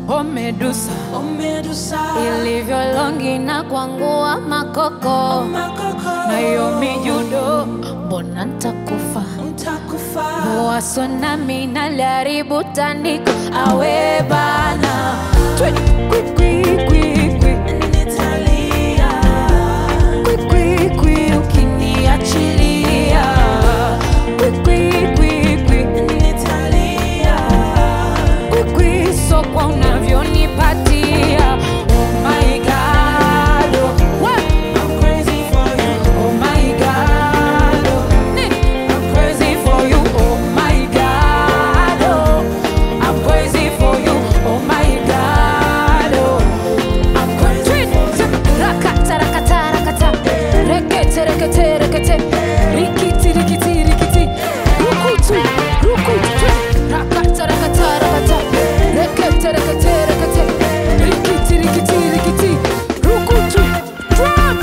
oh Medusa, oh Medusa, ilivyo longi na kwangua makoko makoko, na hiyo mijudo, mbona ntakufa ntakufa, Waso nami naliharibu tandiko awe bana Twi, kwi, kwi, kwi, kwi. nitalia, Kwi, kwi, kwi, ukiniachilia Kwi, kwi, kwi, kwi. nitalia, Kwi, kwi, so kwa unavyonipatia Oh my God, oh, wa- I'm crazy for you, oh my God, oh, ni- I'm crazy for you, oh my God, oh, I'm crazy for you, oh my God, oh, I'm crazy. Rakata, rakata, rakata, rekete, rekete, rekete, rikiti, rikiti, rikiti, rukutu, rukutu, rakata, rakata, rakata, rekete, rekete, rekete, rikiti, rikiti, rikiti, rukutu, drum.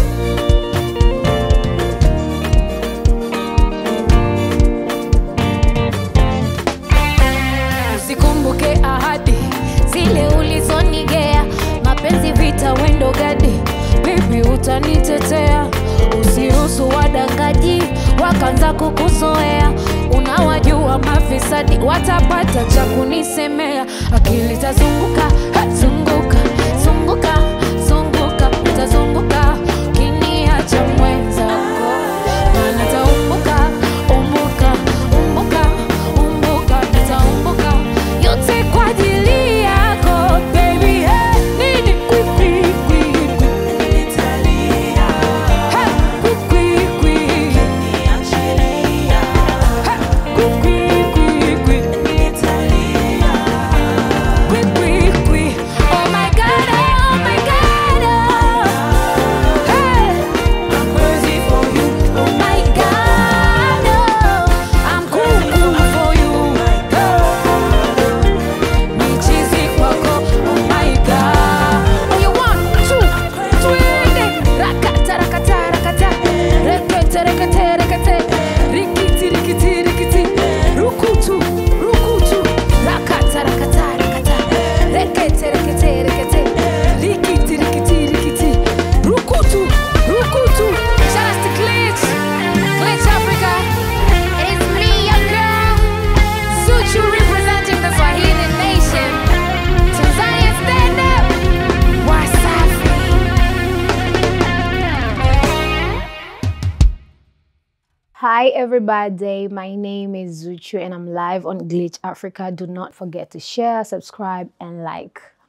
Usikumbuke ahadi zile ulizonigea, mapenzi vita wendo gadi, bibi utanitetea. Usiruhusu wadangaji wakaanza kukuzoea, unawajua mafisadi watapata cha kunisemea. Akili tazunguka ha, zunguka zunguka zunguka, utazunguka ukiniacha mwenzako, maana taumbuka umbuka umbuka umbuka, nitaumbuka yote kwa ajili yako baby. Hey, nini kwi kwi kwi kwi nitalia, Hey, kwi kwi kwi niachilia, Hey, kwi kwi kwi kwi nitalia, Kwi, kwi, kwi. Oh my God, oh my God, oh. Hey. I'm crazy for you, Oh my God, oh. I'm cuckoo for you. Michizi kwako, oh my God. Oh, you want two, twende. Rakata, rakata, rakata. Rekete, rekete, rekete. Rikiti, rikiti, rikiti. Rukutu, rukutu. Rakata, rakata, rakata. Rekete, rekete, rekete. Rikiti, rikiti, rikiti. Rukutu, rukutu. Shout out to Glitch. Glitch Africa. It is me, your girl. Suchu representing the Swahili nation. Tanzania stand up. Wasafi. Hi everybody, my name is Zuchu and I'm live on Glitch Africa. Do not forget to share, subscribe and like.